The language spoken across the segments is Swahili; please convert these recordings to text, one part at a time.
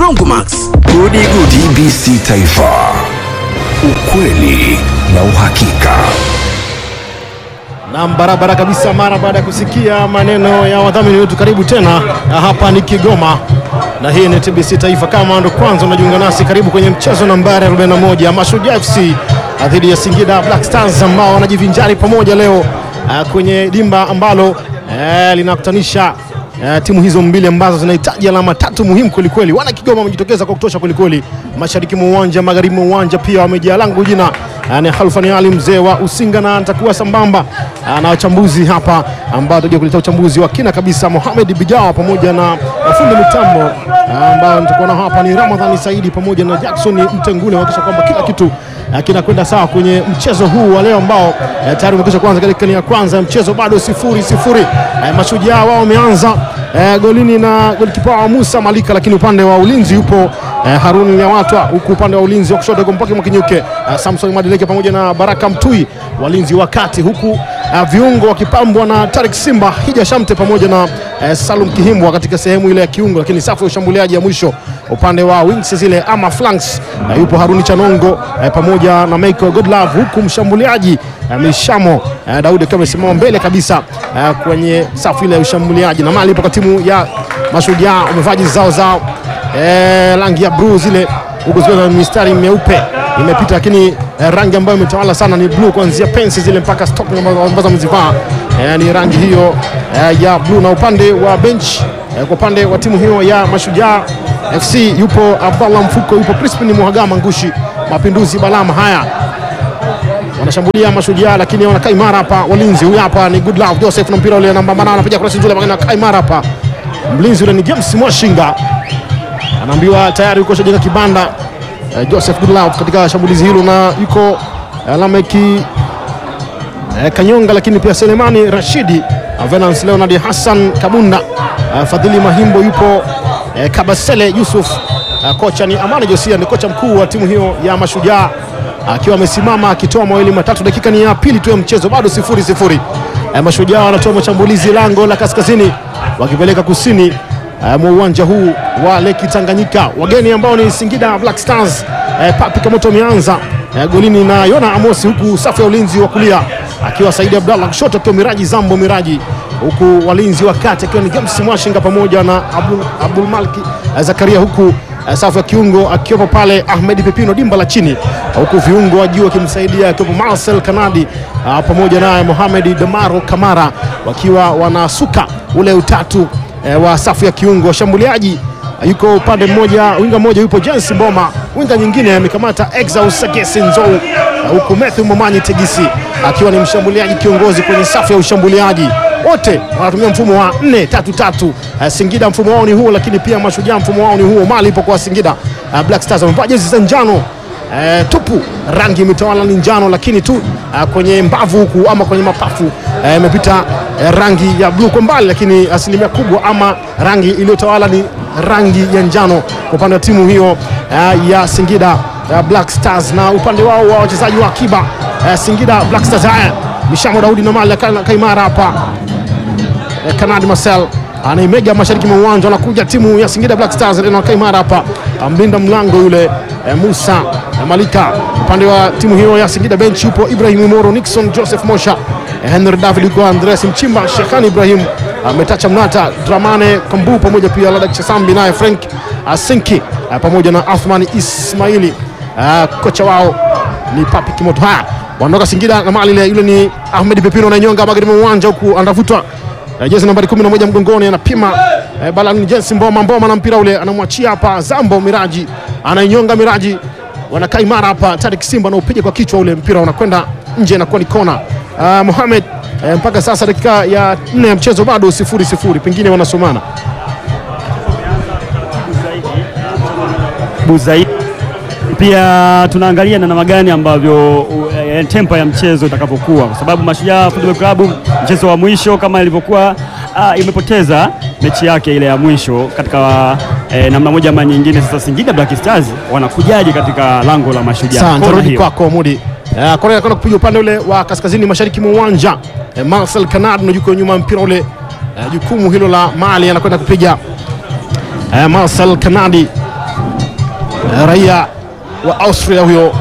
Brongomax. Gudi Gudi TBC Taifa, ukweli na uhakika. Nam, barabara kabisa. Mara baada ya kusikia maneno ya wadhamini wetu, karibu tena. Na hapa ni Kigoma na hii ni TBC Taifa. Kama ndo kwanza unajiunga nasi, karibu kwenye mchezo nambari 41 Mashujaa FC dhidi ya Singida Black Stars ambao wanajivinjari pamoja leo ah, kwenye dimba ambalo eh, linakutanisha eh, timu hizo mbili ambazo zinahitaji alama tatu muhimu kwelikweli. Wana Kigoma wamejitokeza kwa kutosha kwelikweli, mashariki mwa uwanja, magharibi mwa uwanja pia wamejaa. Langu jina ah, ni Khalfani Ali mzee wa Usinga, na nitakuwa sambamba ah, na wachambuzi hapa ambao tutakuja kuleta uchambuzi wa kina kabisa, Mohamed Bigawa pamoja na na fundi mitambo ah, ambao nitakuwa nao hapa ni Ramadhani Saidi pamoja na Jackson Mtengule, kuhakikisha kwamba kila kitu ah, kinakwenda sawa kwenye mchezo huu wa leo ambao eh, tayari umekwisha kuanza katika ni ya kwanza ya mchezo, bado sifuri sifuri. Eh, Mashujaa wao wameanza eh, golini na golikipa wa Musa Malika, lakini upande wa ulinzi yupo eh, Haruni Nyawatwa, huku upande wa ulinzi wa kushoto Gompaki Mwakinyuke, eh, Samson Madeleke pamoja na Baraka Mtui walinzi wa kati, huku eh, viungo wakipambwa na Tarik Simba, Hija Shamte pamoja na eh, Salum Kihimbwa katika sehemu ile ya kiungo, lakini safu ya ushambuliaji ya mwisho upande wa wings zile ama flanks eh, yupo Haruni Chanongo eh, pamoja na Michael Godlove, huku mshambuliaji eh, Mishamo eh, Daudi akiwa amesimama mbele kabisa eh, kwenye safu ile ya ushambuliaji, na mali ipo kwa timu ya Mashujaa wamevaa jezi zao za eh, rangi ya blue zile huku zikiwa na mistari meupe imepita, lakini eh, rangi ambayo imetawala sana ni blue, kuanzia pensi zile mpaka stocking ambazo ambazo amezivaa eh, ni rangi hiyo eh, ya blue. Na upande wa bench eh, kwa upande wa timu hiyo ya Mashujaa FC yupo Abdallah Mfuko, yupo Crispin Muhagama Ngushi, Mapinduzi Balama. Haya, wanashambulia Mashujaa lakini wanakaa imara hapa. Walinzi huyu hapa ni Good Love Joseph na mpira ule namba 8 anapiga cross nzuri, lakini anakaa imara hapa. Mlinzi ule ni James Mwashinga anaambiwa tayari yuko shajenga kibanda eh, Joseph Goodlove katika shambulizi hilo, na yuko eh, Lameki eh, Kanyonga, lakini pia Selemani Rashidi, eh, Venance Leonard Hassan Kabunda, eh, Fadhili Mahimbo yupo eh, Kabasele Yusuf eh, kocha ni Amani Josia, ni kocha mkuu wa timu hiyo ya Mashujaa akiwa amesimama akitoa mawili matatu. Dakika ni ya pili tu ya mchezo, bado sifuri sifuri. Eh, Mashujaa wanatoa mashambulizi lango la kaskazini wakipeleka kusini eh, mwa uwanja huu wa Leki Tanganyika. Wageni ambao ni Singida Black Stars eh, Papi Kamoto ameanza eh, golini na Yona Amosi, huku safu ya ulinzi wa kulia akiwa Saidi Abdallah, kushoto akiwa Miraji Zambo Miraji, huku walinzi wa kati akiwa ni James Mwashinga pamoja na Abdul, Abdul Malki eh, Zakaria, huku eh, safu ya kiungo akiwepo pale Ahmed Pepino dimba la chini, huku viungo wa juu akimsaidia akiwepo Marcel Kanadi ah, pamoja naye Mohamed Damaro Kamara wakiwa wanasuka ule utatu eh, wa safu ya kiungo. Washambuliaji eh, yuko upande mmoja, winga mmoja yupo James Mboma, winga nyingine amekamata Exaus Sagesi Nzou, eh, huku Matthew Momanyi Tegisi akiwa ni mshambuliaji kiongozi kwenye safu ya ushambuliaji. Wote wanatumia mfumo wa 4 3 3. Eh, Singida mfumo wao ni huo, lakini pia Mashujaa mfumo wao ni huo. Mali ipo kwa Singida eh, Black Stars wamevaa jezi za njano eh, tupu, rangi imetawala ni njano, lakini tu eh, kwenye mbavu huku ama kwenye mapafu eh, imepita eh, rangi ya bluu kwa mbali, lakini asilimia kubwa ama rangi iliyotawala ni rangi ya njano kwa upande wa timu hiyo eh, ya Singida eh, Black Stars, na upande wao wa wachezaji wa akiba eh, Singida Black Stars. Haya, Mishamo Daudi na Mali kaimara hapa eh, Kanadi Marcel anaimega mashariki mwa uwanja, anakuja timu ya Singida Black Stars inakaa imara hapa, mlinda mlango yule eh, Musa eh, Malika. Upande wa timu hiyo ya Singida bench yupo Ibrahim Moro, Nixon Joseph Mosha, eh, Henry David yuko Andreas Mchimba, Shekani Ibrahim ametacha Mnata, Dramane Kambu pamoja pia Ladak Chasambi naye Frank Asinki eh, pamoja na Athmani Ismaili eh, kocha wao ni Papi Kimoto. Haya, wanaondoka Singida na mali ile, yule ni Ahmed Pepino ananyonga magharibi mwa uwanja huku anavutwa Eh, jezi nambari 11 mgongoni anapima eh, balani Jensi Mboma Mboma na mpira ule anamwachia hapa Zambo Miraji anainyonga Miraji, wanakaa imara hapa. Tarik Simba anaupiga kwa kichwa ule mpira unakwenda nje, inakuwa ni kona. Uh, Mohamed eh, mpaka sasa dakika ya nne ya mchezo bado sifuri sifuri, pengine wanasomana zaidi. Pia tunaangalia na namna gani ambavyo uh, eh, tempo ya mchezo itakapokuwa, kwa sababu Mashujaa Football Club mchezo wa mwisho kama ilivyokuwa uh, imepoteza mechi yake ile ya mwisho katika eh, namna moja ama nyingine. Sasa Singida Black Stars wanakujaje katika lango la Mashujaa? Sawa, Kona nitarudi hiyo. kwako Mudi. Eh, Korea anakwenda kupiga upande ule wa kaskazini mashariki mwa uwanja. Eh, Marcel Kanad na yuko nyuma ya mpira ule. Eh, jukumu hilo la Mali anakwenda kupiga. Eh, Marcel Kanadi eh, raia wa Austria huyo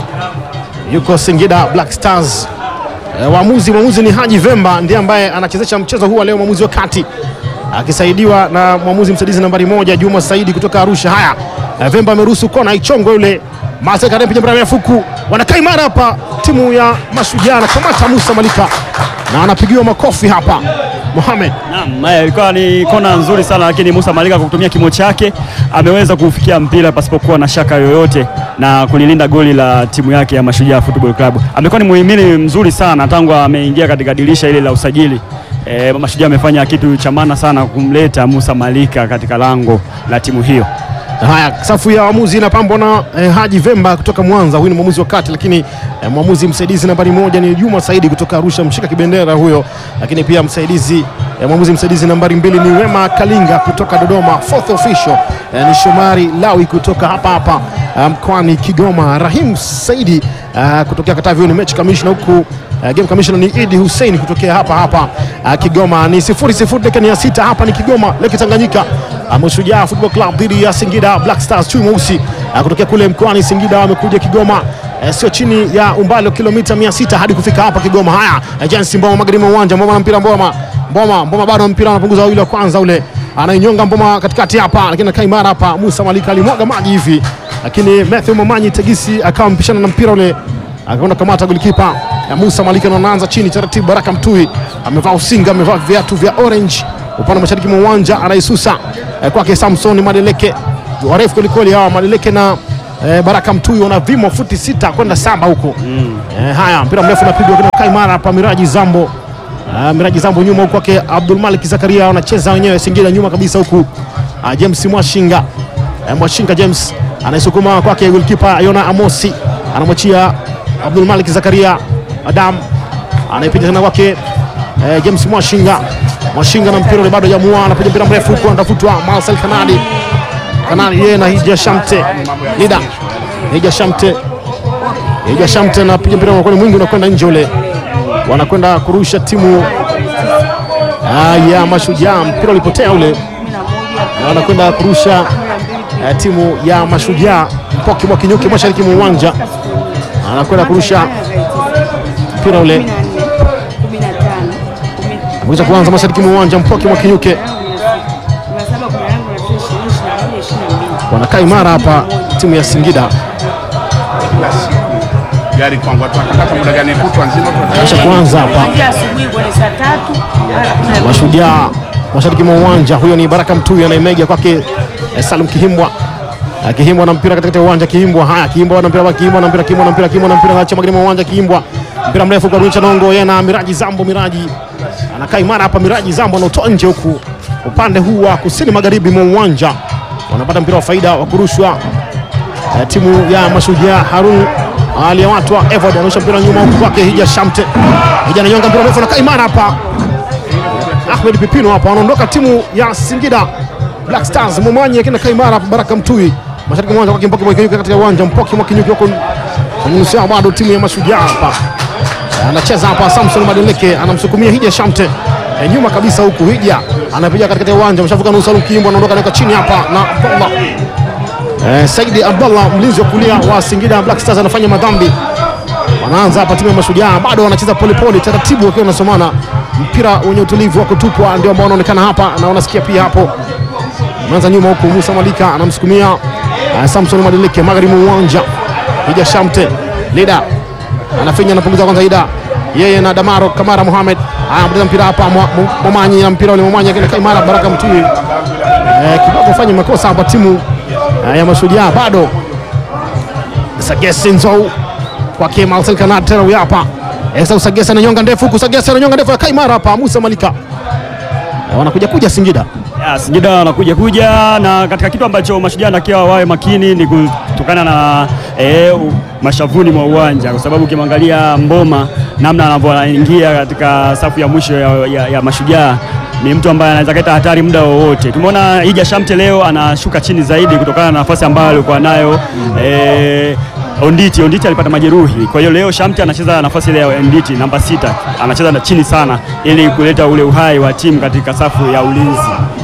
yuko Singida Black Stars. E, waamuzi mwamuzi ni Haji Vemba ndiye ambaye anachezesha mchezo huu wa leo, mwamuzi wa kati akisaidiwa na mwamuzi msaidizi nambari moja Juma Saidi kutoka Arusha. Haya, e, Vemba ameruhusu kona ichongwe yule Masekapiga fuku, wanakaa imara hapa timu ya Mashujaa na kamata Musa Malika na anapigiwa makofi hapa Mohamed. Naam, eh, ilikuwa ni kona nzuri sana lakini Musa Malika kwa kutumia kimo chake ameweza kufikia mpira pasipokuwa na shaka yoyote na kulilinda goli la timu yake ya Mashujaa Football Club. Amekuwa ni muhimili mzuri sana tangu ameingia katika dirisha ile la usajili. E, Mashujaa amefanya kitu cha maana sana kumleta Musa Malika katika lango la timu hiyo. Haya, safu ya waamuzi inapambwa na eh, Haji Vemba kutoka Mwanza, huyu ni mwamuzi wa kati, lakini eh, mwamuzi msaidizi nambari moja ni Juma Saidi kutoka Arusha, mshika kibendera huyo, lakini pia msaidizi eh, mwamuzi msaidizi nambari mbili ni Wema Kalinga kutoka Dodoma, fourth official eh, ni Shomari Lawi kutoka hapa hapa eh, mkoani Kigoma, Rahim Saidi eh, kutokea Katavi, huyu ni match commissioner huku Uh, game commissioner ni Idi Hussein kutokea hapa hapa uh, Kigoma. Ni sifuri sifuri dakika ni ya sita hapa ni Kigoma Lake Tanganyika. Uh, Mashujaa Football Club dhidi ya Singida Black Stars chui mweusi uh, kutokea kule mkoani Singida wamekuja Kigoma uh, sio chini ya umbali wa kilomita 600 hadi kufika hapa Kigoma. Haya, uh, Jens Mboma magharibi mwa uwanja, Mboma na mpira Mboma. Mboma, Mboma bado mpira anapunguza wawili wa kwanza ule. Anainyonga Mboma katikati hapa lakini anakaa imara hapa. Musa Malika alimwaga maji hivi. Lakini Matthew Momanyi Tegisi akawa mpishana na mpira ule akaenda kamata golikipa ya Musa Malika na anaanza chini taratibu. Baraka Mtui amevaa usinga, amevaa viatu vya orange upande wa mashariki mwa uwanja, anaisusa eh, kwake Samson Madeleke, warefu kwelikweli hawa Madeleke na eh, Baraka Mtui wana vimo futi sita kwenda saba huko eh, haya mpira mrefu unapigwa kina Kaimara hapa, Miraji Zambo Ah, Miraji Zambo nyuma huku kwake Abdul Malik Zakaria wanacheza wenyewe Singida nyuma kabisa huku ah, James Mwashinga eh, Mwashinga James anaisukuma kwake goalkeeper Yona Amosi anamwachia Abdul Malik Zakaria Adam anaipiga tena kwake eh, James Mwashinga Mwashinga na mpira ule bado jamua, anapiga mpira mrefu huko, anatafutwa Marcel Kanadi Kanadi yeye na Hija Shamte Lida Hija Shamte Hija Shamte anapiga mpira unakuwa ni mwingi unakwenda nje ule, wanakwenda kurusha timu ah, ya Mashujaa. Mpira ulipotea ule na wanakwenda kurusha eh, timu ya Mashujaa. Mpoki mwa Kinyuki mashariki mwa uwanja anakwenda kurusha mpira ule Ameweza kuanza mashariki mwa uwanja Mpoki mwa Kinyuke wanakaa imara hapa timu ya Singida gari kwangu watu watakata muda gani kutwa nzima kisha kuanza hapa Kuanzia asubuhi kwenye saa tatu mpaka Mashujaa mashariki mwa uwanja. Huyo ni Baraka Mtuyu anaimega kwake eh, Salum Kihimbwa Eh, Kihimbwa na mpira katikati ya uwanja. Kihimbwa haya, Kihimbwa na mpira, Kihimbwa na mpira, Kihimbwa na mpira, Kihimbwa na mpira, acha magharibi mwa uwanja. Kihimbwa mpira mrefu kwa Rucha Nongo, yeye na Miraji Zambo. Miraji anakaa imara hapa, Miraji Zambo anautoa nje huku upande huu wa kusini magharibi mwa uwanja, wanapata mpira wa faida wa kurushwa eh, timu ya Mashujaa. Harun aliyewatwa Evod anaosha mpira nyuma huku kwake Hija Shamte. Hija ananyonga mpira mrefu, anakaa imara hapa Ahmed Pipino hapa wanaondoka timu ya Singida Black Stars. Momanyi akina Kaimara hapa, Baraka Mtui mashariki mwa uwanja kwa Mpoki Mwakinyuki katika uwanja Mpoki Mwakinyuki wako kwenye nusu yao bado timu ya Mashujaa hapa anacheza hapa. Samson Madeleke anamsukumia Hija Shamte e, nyuma kabisa huku Hija anapiga katikati ya uwanja mshavuka nusu. Salum Kiimbo anaondoka anaweka chini hapa na Abdallah e, Saidi Abdallah mlinzi wa kulia wa Singida Black Stars anafanya madhambi wanaanza hapa timu ya Mashujaa bado wanacheza polepole taratibu, wakiwa wanasomana mpira wenye utulivu wa kutupwa, ndio ambao wanaonekana hapa na unasikia pia hapo. Anaanza nyuma huku, Musa Malika anamsukumia uh, Samson Madeleke magharibi mwa uwanja. Hija Shamte Lida anafinya, anapunguza kwanza Ida yeye na Damaro Kamara Mohamed anapoteza mpira hapa, Mwa- Mu- Momanyi na mpira ule Momanyi akina Kaimara Baraka Mtui eh, kidogo fanye makosa hapa timu eh, ya Mashujaa bado Sagesi Nzou kwake Marcel Kanad tena huyu hapa Esa Usagesa ananyonga ndefu huku Sagesa ananyonga ndefu akai mara hapa Musa Malika Eh, wanakuja kuja Singida Ya, Singida wanakuja kuja na katika kitu ambacho Mashujaa nakiwa wawe makini ni kutokana na eh, u- mashavuni mwa uwanja, kwa sababu ukimwangalia Mboma namna anavyoingia katika safu ya mwisho ya, ya, ya Mashujaa ni mtu ambaye anaweza kuleta hatari muda wowote. Tumeona Hija Shamte leo anashuka chini zaidi kutokana na nafasi ambayo alikuwa nayo eh, Onditi. Onditi alipata majeruhi, kwa hiyo leo Shamte anacheza nafasi ile ya Onditi namba sita, anacheza na chini sana ili kuleta ule uhai wa timu katika safu ya ulinzi.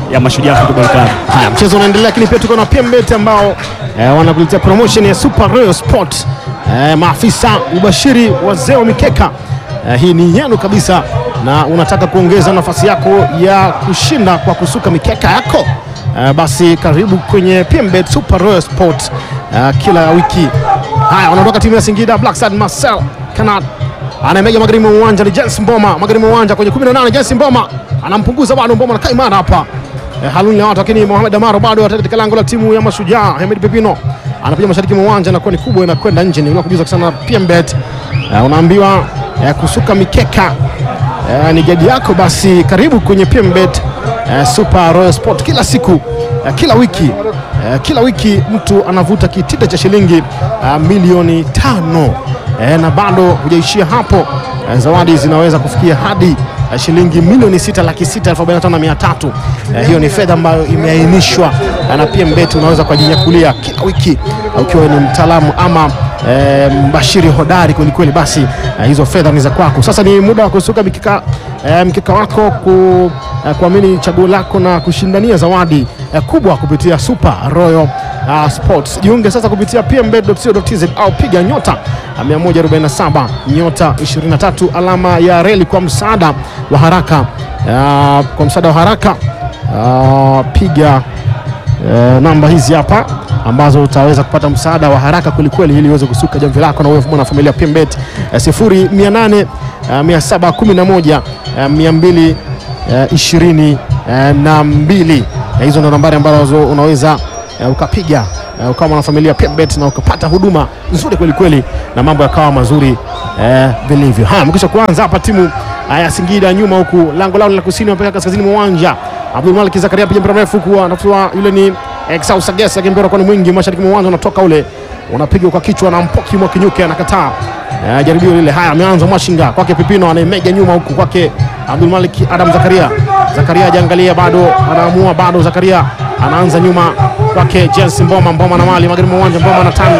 ya Mashujaa Football Club. Haya, mchezo unaendelea, lakini pia tuko na PMBet ambao eh, wanakuletea promotion ya Super Royal Sport. Eh, maafisa ubashiri wazee wa mikeka eh, hii ni yenu kabisa, na unataka kuongeza nafasi yako ya kushinda kwa kusuka mikeka yako eh, basi karibu kwenye PMBet Super Royal Sport eh, kila wiki. Haya, wanaondoka timu ya Singida Black Stars, Marcel Kanat anamega magharibi mwa uwanja ni Jens Mboma, magharibi mwa uwanja kwenye 18 Jens Mboma anampunguza bado, Mboma anakaa imara hapa eh, Haluni watu lakini Mohamed Amaro bado atakuwa katika lango la timu ya Mashujaa. Hamid Pepino anapiga mashariki mwa uwanja na ni kubwa inakwenda nje. Ni kujuza sana PMBet eh, unaambiwa eh, kusuka mikeka eh, ni jadi yako, basi karibu kwenye PMBet eh, Super Royal Sport kila siku eh, kila wiki eh, kila wiki mtu anavuta kitita cha shilingi eh, milioni tano eh, na bado hujaishia hapo eh, zawadi zinaweza kufikia hadi eh, shilingi milioni sita laki sita elfu arobaini na tano na mia tatu. Eh, hiyo ni fedha ambayo imeainishwa eh, na PMBet unaweza kujinyakulia kila wiki eh, ukiwa ni mtaalamu ama eh, mbashiri hodari kwelikweli, basi eh, hizo fedha ni za kwako. Sasa ni muda wa kusuka mikika, eh, mkika wako ku, eh, kuamini chaguo lako na kushindania zawadi eh, kubwa kupitia Super Royal uh, Sports. Jiunge sasa kupitia pmbet.co.tz au piga nyota uh, 147 nyota 23 alama ya reli kwa msaada wa haraka uh, kwa msaada wa haraka uh, piga uh, namba hizi hapa ambazo utaweza kupata msaada wa haraka kwelikweli ili uweze kusuka jamvi lako na uwe mwana familia PMBet uh, 0800 uh, 711 uh, 200 uh, ishirini uh, na mbili uh, hizo ndo nambari ambazo unaweza uh, ukapiga uh, ukawa mwanafamilia PMBet na ukapata huduma nzuri kweli kweli na mambo yakawa mazuri uh, vilivyo. Haya, mkisha kuanza hapa timu uh, ya Singida nyuma huku lango lao la kusini wapeka kaskazini mwa uwanja. Abdul Malik Zakaria piga mpira mrefu huku anatoa yule ni Exau Sagesa, lakini mpira kwa ni mwingi mashariki mwa uwanja unatoka ule unapiga kwa kichwa na Mpoki mwa Kinyuke anakataa uh, jaribio lile. Haya, ameanza Mwashinga kwake Pipino anaimega nyuma huku kwake Abdul Malik Adam Zakaria. Zakaria ajiangalia bado anaamua bado Zakaria anaanza nyuma kwake Jens Mboma. Mboma na mali magharibi mwa uwanja, Mboma na tani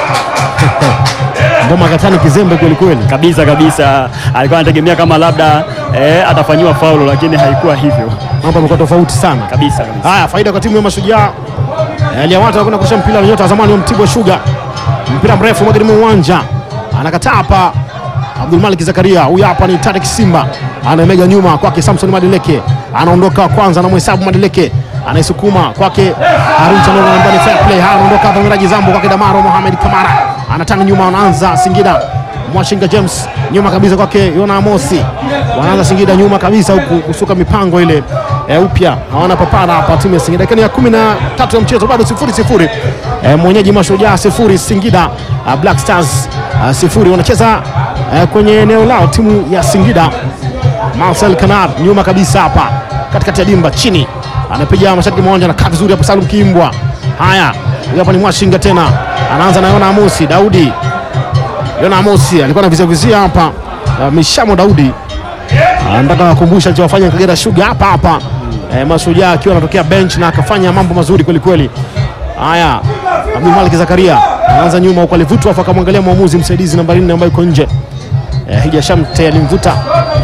Mboma katani kizembe kweli kweli. Kabisa kabisa, alikuwa anategemea kama labda eh, atafanyiwa faulo, lakini haikuwa hivyo Mambo yamekuwa tofauti sana. kabisa kabisa. Haya, faida kwa timu ya Mashujaa. Eh, Liawata anakwenda kurusha mpira wa nyota wa zamani wa Mtibwa Sugar. Mpira mrefu magharibi mwa uwanja. Anakataa hapa Abdul Malik Zakaria. Huyu hapa ni Tarik Simba. Anamega nyuma kwake Samson Madeleke. Anaondoka wa kwanza anamhesabu Madeleke. Anaisukuma kwake Harun Chanoro ndani fair play. Haya anaondoka hapa Miraji Zambo kwake Damaro Mohamed Kamara. Anatanga nyuma anaanza Singida. Mwashinga James nyuma kabisa kwake Yona Amosi. Wanaanza Singida nyuma kabisa huku kusuka mipango ile e, upya hawana papara hapa timu ya Singida. Dakika ya kumi na tatu ya mchezo bado sifuri sifuri. E, mwenyeji Mashujaa sifuri Singida uh, Black Stars uh, sifuri. Wanacheza uh, kwenye eneo lao timu ya Singida. Marcel Kanar nyuma kabisa hapa katikati ya dimba chini anapiga mashariki mwa uwanja na kaa vizuri hapo Salum Kimbwa. Haya, huyu hapa ni Mwashinga tena anaanza na Yona Amosi Daudi. Yona Amosi alikuwa anavizia vizia hapa uh, Mishamo Daudi anataka kukumbusha alichowafanya Kagera Sugar hapa hapa eh, Mashujaa akiwa anatokea bench na akafanya mambo mazuri kweli kweli. Haya, Abdul Malik Zakaria anaanza nyuma huko, alivutwa afu akamwangalia mwamuzi msaidizi nambari 4 ambaye yuko nje eh, Hija Shamte alimvuta.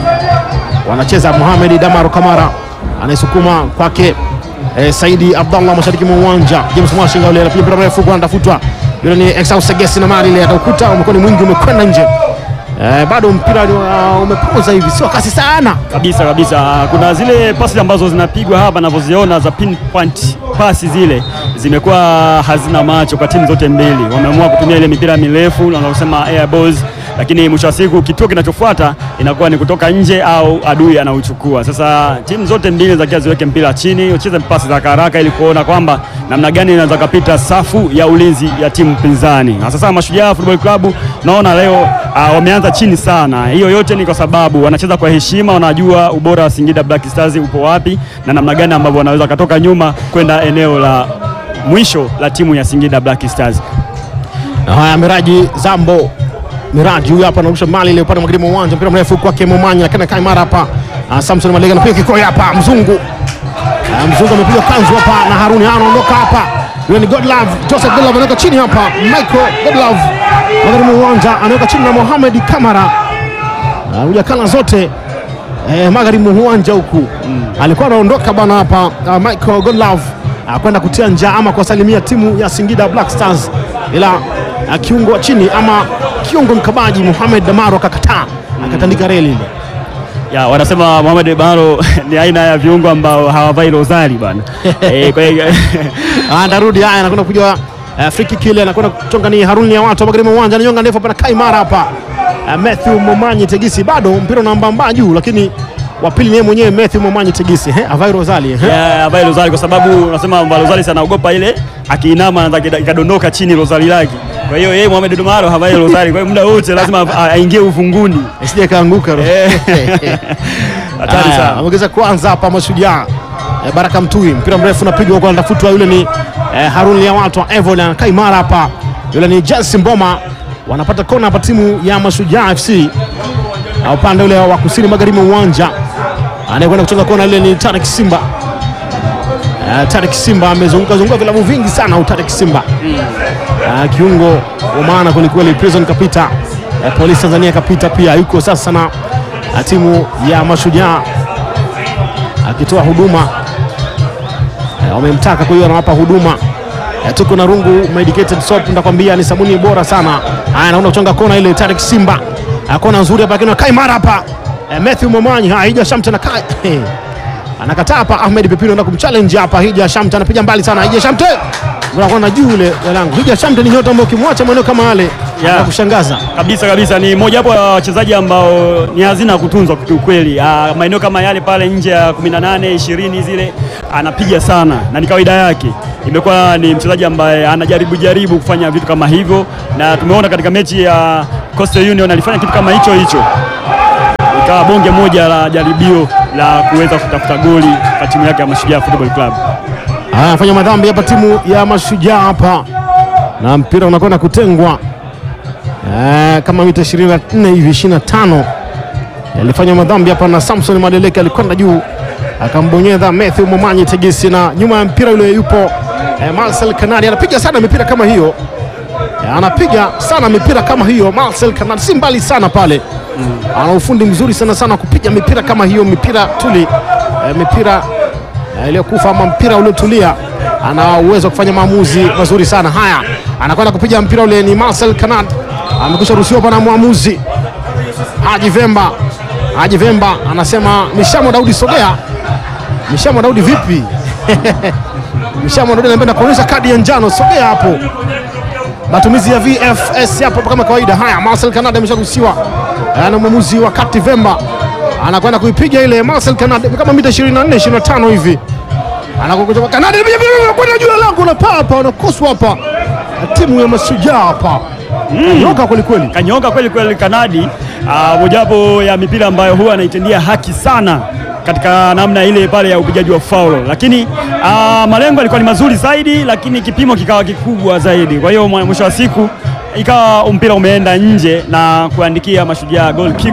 Wanacheza Mohamed Damaro Kamara anaisukuma kwake eh, Saidi Abdallah mashariki mwa uwanja. James Mwashinga yule anapiga mpira mrefu kwa anatafutwa. Yule ni Exau Segesi na mali ile ataukuta umekuwa ni mwingi umekwenda nje. Eh, bado mpira uh, umepoza hivi, sio kasi sana. kabisa kabisa. Kuna zile pasi ambazo zinapigwa hapa navyoziona za pinpoint pasi zile zimekuwa hazina macho kwa timu zote mbili. Wameamua kutumia ile mipira mirefu wanaosema air balls, lakini mwisho wa siku kituo kinachofuata inakuwa ni kutoka nje au adui anauchukua. Sasa timu zote mbili zakia ziweke mpira chini, ucheze pasi za haraka haraka ili kuona kwamba namna gani inaweza kapita safu ya ulinzi ya timu pinzani. Na sasa Mashujaa Football Club naona leo uh, wameanza chini sana. Hiyo yote ni kwa sababu wanacheza kwa heshima, wanajua ubora wa Singida Black Stars upo wapi na namna gani ambavyo wanaweza katoka nyuma kwenda eneo la mwisho la timu ya Singida Black Stars. Haya, Miraji Zambo, Miraji huyu hapa anarusha mali ile upande magharibi mwa uwanja, mpira mrefu kwake Momanya kana kai mara hapa. Ah, Samson Malega anapiga kikoi hapa, mzungu Ah, mzungu amepiga kanzu hapa na Haruni Ah, anaondoka hapa. Yule ni Godlove, Joseph Godlove anaweka chini hapa, Michael Godlove magharibi mwa uwanja anaweka chini na Mohamed Kamara. Ah, hujakana zote eh, magharibi mwa uwanja huku alikuwa anaondoka bana hapa uh, Michael Godlove uh, kwenda kutia njaa ama kuwasalimia timu ya Singida Black Stars, ila uh, kiungo wa chini ama kiungo mkabaji Mohamed Damaro akakataa akatandika reli ile. ya wanasema Mohamed Baro ni aina ya viungo ambao hawavai rozari bana. Eh, kwa hiyo Ah, ndarudi haya, anakwenda kupiga uh, free kick ile, anakwenda kutonga ni Haruni ya watu magharibi mwa uwanja, ananyonga ndefu hapa na Kaimara hapa. Uh, Matthew Momanyi Tegisi bado mpira unaambamba juu, lakini wa pili ni yeye mwenyewe Matthew Momanyi Tegisi, eh, avai rozali eh. ya havai rozari kwa sababu unasema kwamba rozari sana anaogopa ile akiinama anataka ikadondoka chini rozari lake. Kwa hiyo yeye Mohamed Dumaro havai rozari, kwa hiyo muda wote lazima a- aingie uvunguni. Isije kaanguka ro. Eh. Hatari Haya, sana. Ameongeza kwanza hapa Mashujaa. Eh, Baraka Mtui, mpira mrefu unapigwa huko, anatafutwa yule ni eh, Harun ya watu wa Evil anakaa imara hapa, yule ni Jesse Mboma. Wanapata kona hapa timu ya Mashujaa FC na upande ule wa kusini magharibi mwa uwanja, anayekwenda kucheza kona ile ni Tarik Simba. Eh, Tarik Simba amezunguka zunguka vilabu vingi sana, huyu Tarik Simba Ah, kiungo wa maana kwelikweli. Prison kapita, eh, Polisi Tanzania kapita pia, yuko sasa na ah, timu ya Mashujaa akitoa huduma Eh, wamemtaka, kwa hiyo anawapa huduma. Eh, tuko na Rungu medicated soap, ndakwambia ni sabuni bora sana. Haya, naona kuchonga kona ile, Tarik Simba Ah, kona nzuri hapa, lakini kai mara hapa Eh, Matthew Momanyi, haya Hija Shamte na kai anakataa hapa. Ahmed Pepino anaenda kumchallenge hapa. Hija Shamte anapiga mbali sana, Hija Shamte unakuwa juu ile langu. Hija Shamte ni nyota ambaye ukimwacha maeneo kama yale Yeah. kushangaza. kabisa kabisa ni moja wapo ya wachezaji ambao ni hazina ya kutunzwa kiukweli. Ah, Maeneo kama yale pale nje ya 18 20 zile anapiga sana na ni kawaida yake. Imekuwa ni mchezaji ambaye anajaribu jaribu kufanya vitu kama hivyo, na tumeona katika mechi ya Coastal Union alifanya kitu kama hicho hicho, ikawa bonge moja la jaribio la kuweza kutafuta goli kwa timu yake ya Mashujaa Football Club. Haya, anafanya madhambi hapa timu ya Mashujaa hapa, na mpira unakwenda kutengwa eh, kama mita 24 hivi 25. Alifanya madhambi hapa na Samson Madeleke alikwenda juu akambonyeza Matthew Momanyi Tegesi, na nyuma ya mpira yule yupo eh, Marcel Kanadi anapiga sana mipira kama hiyo eh, anapiga sana mipira kama hiyo. Marcel Kanadi si mbali sana pale, ana ufundi mzuri sana sana kupiga mipira kama hiyo, mipira tuli eh, mipira eh, iliyokufa ama mpira uliotulia. Ana uwezo wa kufanya maamuzi mazuri sana. Haya, anakwenda kupiga mpira ule, ni Marcel Kanad amekwisha ruhusiwa hapa na mwamuzi Haji Vemba. Haji Vemba anasema Mishamo Daudi, sogea. Mishamo Daudi vipi? Mishamo Daudi anapenda kuonyesha kadi ya njano, sogea hapo. Matumizi ya VFS hapo kama kawaida. Haya, Marcel Kanad amesharuhusiwa Eh, na mwamuzi wa kati Vemba anakwenda kuipiga ile Marcel Kanad kama mita 24 25 hivi anakokuja Kanada kwenda juu ya lango na paa hapa wanakoswa hapa na timu ya Mashujaa hapa nyoka kweli kweli. Kanyoka kweli kweli Kanadi. Uh, mojawapo ya mipira ambayo huwa anaitendia haki sana katika namna ile pale ya upigaji wa faulo, lakini uh, malengo yalikuwa ni mazuri zaidi, lakini kipimo kikawa kikubwa zaidi. Kwa hiyo mwa- mwisho wa siku ikawa mpira umeenda nje na kuandikia Mashujaa goal kick.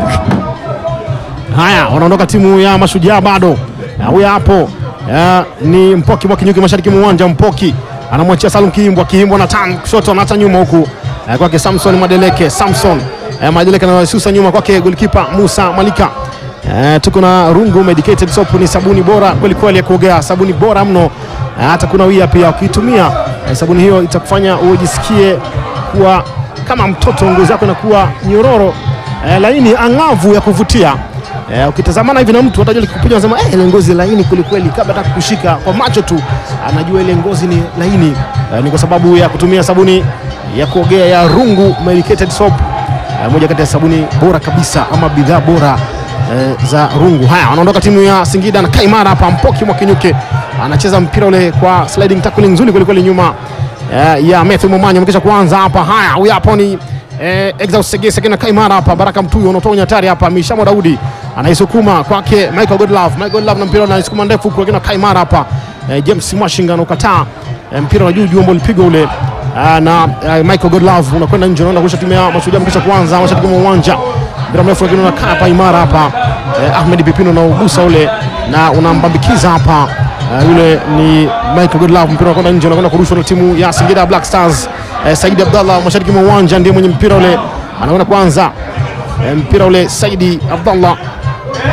Haya, wanaondoka timu ya Mashujaa bado. Na Huyu hapo eh, ni Mpoki mwa kinyuki mashariki mwa uwanja. Mpoki anamwachia Salum Kiimbwa, Kiimbwa na tan kushoto, anaacha nyuma huku eh, kwake Samson Madeleke. Samson eh, Madeleke anasusa nyuma kwake golikipa Musa Malika. Eh, tuko na Rungu medicated soap, ni sabuni bora kweli kweli ya kuogea, sabuni bora mno eh, hata kuna wia pia ukiitumia eh, sabuni hiyo itakufanya ujisikie kuwa kama mtoto, ngozi yako inakuwa nyororo eh, laini ang'avu ya kuvutia. Eh, ukitazamana hivi na mtu atajua likikupiga unasema eh, ile ngozi laini kwelikweli, kabla hata kukushika kwa macho tu anajua ile ngozi ni laini. Eh, ni kwa sababu ya kutumia sabuni ya kuogea ya Rungu medicated soap, eh, moja kati ya sabuni bora kabisa ama bidhaa bora eh, za Rungu. Haya, wanaondoka timu ya Singida na Kaimara hapa. Mpoki Mwakinyuke anacheza mpira ule kwa sliding tackling nzuri kwelikweli nyuma eh, ya Matthew Momanyi amekisha kuanza hapa. Haya, huyu hapo ni eh, Exaus Segese kina Kaimara hapa. Baraka Mtuyu unatoa unyatari hapa. Mishamo Daudi anaisukuma kwake Michael Godlove. Michael Godlove na mpira anaisukuma ndefu huku kina Kaimara hapa. Eh, James Mwashinga anaukataa eh, mpira wa juu juu ambao ulipigwa ule ah, na eh, Michael Godlove unakwenda nje, unaenda kurusha timu ya Mashujaa amekisha kuanza mashariki mwa uwanja. Mpira mrefu lakini unakaa hapa imara hapa. Eh, Ahmed Pipino unaugusa ule na unambambikiza hapa Uh, yule ni Michael Godlove, mpira unakwenda nje, unakwenda kurushwa na timu ya Singida Black Stars. Uh, Saidi Abdallah mashariki mwa uwanja ndiye mwenye mpira ule, anakwenda kwanza uh, mpira ule Saidi Abdallah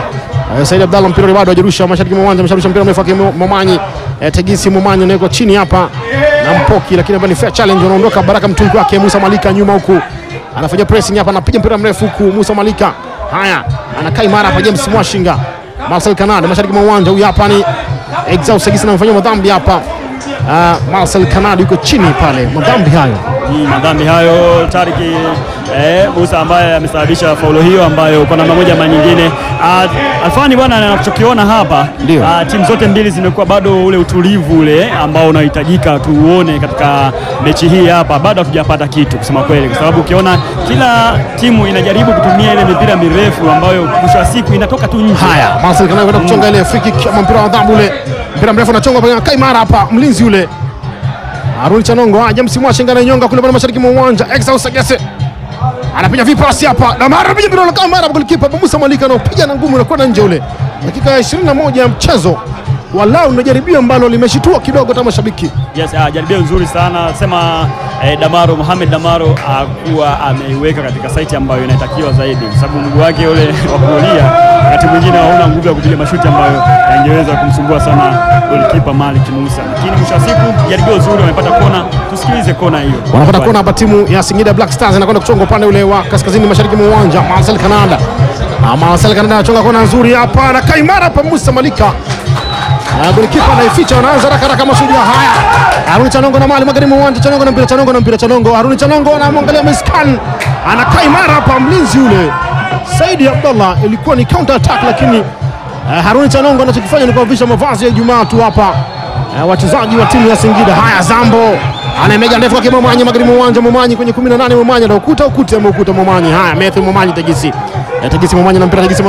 Eh, Said Abdallah mpira ule bado hajarusha mashariki mwa uwanja, amesharusha mpira mrefu wake Mo- Momanyi. Eh, Tegisi Momanyi anawekwa chini hapa na Mpoki, lakini hapa ni fair challenge, anaondoka Baraka mtungi wake Musa Malika nyuma huku anafanya pressing hapa, anapiga mpira mrefu huku Musa Malika. Haya, anakaa imara hapa James Mwashinga. Marcel Kanada mashariki mwa uwanja, huyu hapa ni Exaus Tegisi anamfanyia madhambi hapa. Uh, Marcel Kanada yuko chini pale, madhambi hayo Ni madhambi hayo Tariki eh, Musa ambaye amesababisha faulo hiyo ambayo kwa namna moja ama nyingine ah, Alfani bwana, anachokiona hapa Ndio. ah, timu zote mbili zimekuwa bado ule utulivu ule ambao unahitajika tuuone katika mechi hii hapa, bado hatujapata kitu kusema kweli, kwa sababu ukiona kila timu inajaribu kutumia ile mipira mirefu ambayo mwisho wa siku inatoka tu nje. Haya, Marcel Kanada kwenda kuchonga ile free kick ama mpira wa adhabu ule. Mpira mrefu unachongwa pale kai mara hapa mlinzi yule. Aruni Chanongo, ah, James Mwashinga na nyonga kule pale mashariki mwa uwanja. Exaus Sagese. Anapiga vipasi hapa. Na mara anapiga mpira kama mara golikipa Musa Malika anapiga na ngumu na kwenda nje ule. Dakika ya 21 ya mchezo. Walau ndio jaribio ambalo limeshitua kidogo hata mashabiki. Yes, uh, jaribio nzuri sana sema eh, Damaro Mohamed Damaro akuwa ameiweka katika saiti ambayo inatakiwa zaidi, kwa sababu mguu wake ule wa kulia wakati mwingine hauna nguvu ya kupiga mashuti ambayo yangeweza kumsumbua sana golikipa Malik Musa, lakini mwisho wa siku jaribio zuri, wamepata kona. Tusikilize kona hiyo. Wanapata kona hapa timu ya Singida Black Stars anakwenda kuchonga upande ule wa kaskazini mashariki mwa uwanja. Marcel Kanada. Ah, Marcel Kanada anachonga kona nzuri hapa na kaimara hapa Musa Malika. Na golikipa anaificha anaanza haraka haraka mashujaa haya. Haruni Chanongo na mali magharibi mwa uwanja Chanongo na mpira Chanongo na mpira Chanongo. Haruni Chanongo anamwangalia Miskan. Anakaa imara hapa mlinzi yule. Saidi Abdallah ilikuwa ni counter attack lakini eh, Haruni Chanongo anachokifanya ni kuwavisha mavazi ya Ijumaa tu hapa. Eh, wachezaji wa timu ya Singida. Haya Zambo anaemega ndefu kwake Momanyi magharibi mwa uwanja Momanyi kwenye 18 Momanyi na ukuta ukuta ameukuta Momanyi. Haya Matthew Momanyi Tegisi. Eh, Tegisi Momanyi na mpira Tegisi